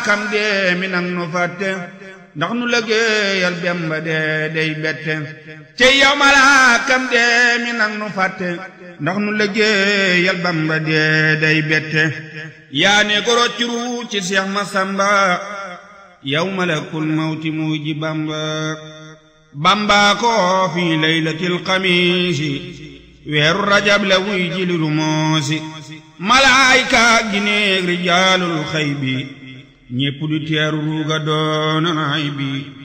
malaakam dee mi nang nu fàtte ndax nu liggéeyal Bamba dee day bette te yow malaakam dee mi nang nu fàtte ndax nu liggéeyal Bamba dee day bette yaa ne ko roccuru ci Seex Masamba yow malakul mawti muy ji Bamba Bamba ko fi laylatil xamiisi weeru rajab la wuy ji liru moosi malaayka gineeg rijaalul xay bi ñépp du teeru ruuga doona nay bi